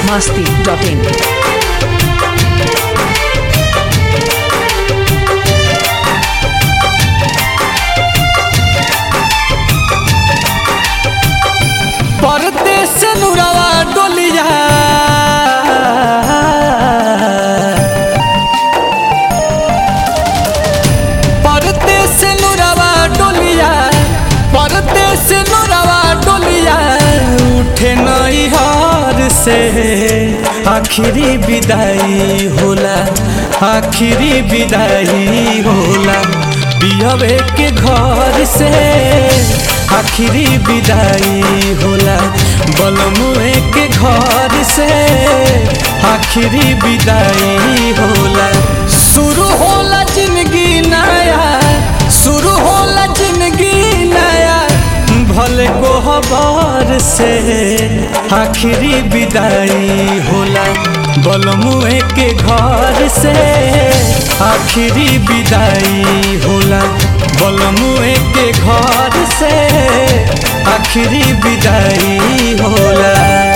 masti.in. परदेस नुरवा डोलिया परदेस नुरवा डोलिया परदेस नुरवा डोलिया उठे नई हार से आखिरी विदाई होला आखिरी विदाई होला बिहवे के घर से आखिरी विदाई होला बलमुए के घर से आखिरी विदाई होला शुरू होला जिंदगी नया शुरू होला जिंदगी नया भले को हबार से आखिरी विदाई होला बलमुए के घर से आखिरी विदाई होला बलमुए के घर से आखिरी विदाई होला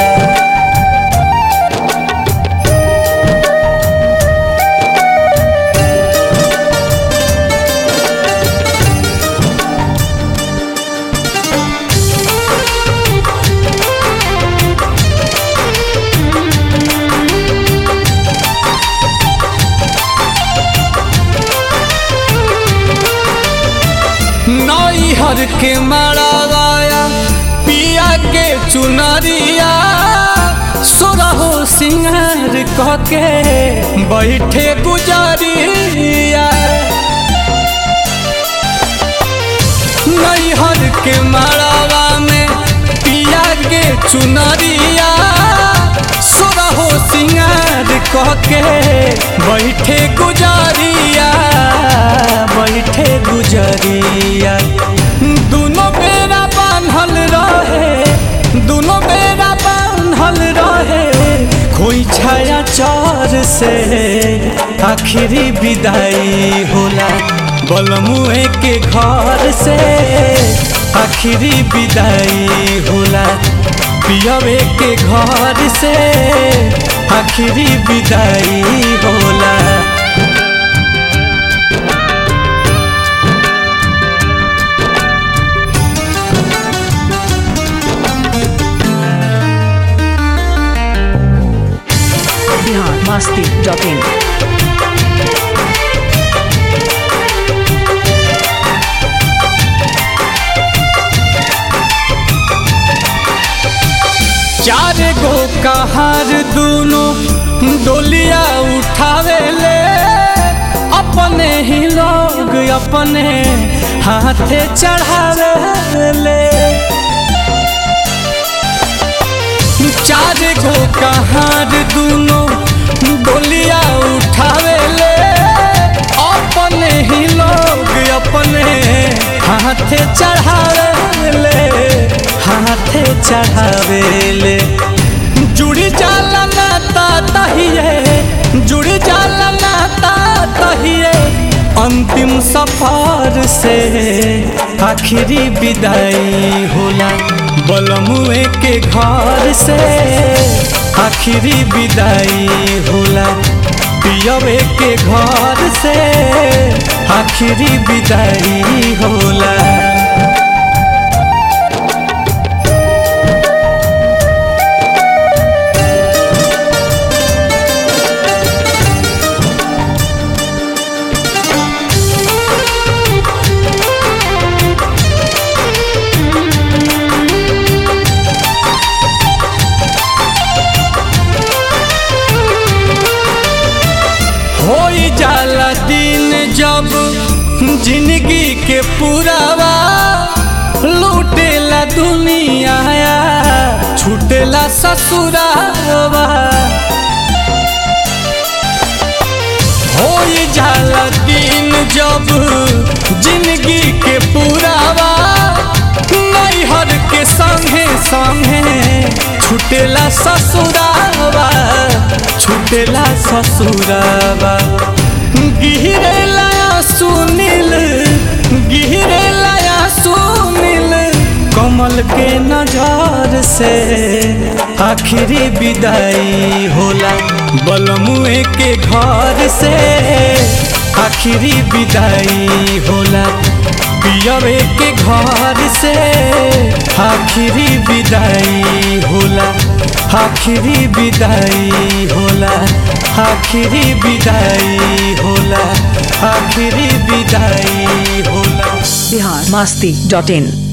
नैहर के मारा गाया पिया के चुनरिया सोरहो सिंगार कह के बैठे गुजरिया नैहर के मारावा में पिया के चुनरिया सोरहो सिंगार कह के बैठे गुजरिया बैठे गुजरिया दोनों बेरा बांधल रहे दोनों बेरा बांधल रहे कोई छाया चार से आखिरी विदाई होला बलमुए के घर से आखिरी विदाई होला पियवे के घर से आखिरी विदाई होला Bihar masti.in. चार गो कहार दोनों डोलिया उठावे ले अपने ही लोग अपने हाथे चढ़ावे ले चार गो कहार दोनों डोलिया उठावे ले अपने ही लोग अपने हाथे चढ़ावे ले हाथे चढ़ावे ले जुड़ी जाला नाता तहिए जुड़ी जाला नाता तहिए अंतिम सफर से आखिरी विदाई होला बलमुए के घर से आखिरी विदाई होला पियवे के घर से आखिरी विदाई होला होई जाला दिन जब जिंदगी के पुरावा लूटेला दुनिया छूटेला ससुरावा होई जाला दिन जब जिंदगी के पुरावा नैहर के संगे संगे छूटेला ससुरावा छूटेला ससुरावा गिरेला सुनील गिरेला सुनील कमल पल के नजर से आखिरी विदाई होला बलमुए के घर से आखिरी विदाई होला पियवे के घर से आखिरी विदाई होला आखिरी विदाई होला आखिरी विदाई होला आखिरी विदाई होला बिहार मस्ती डॉट इन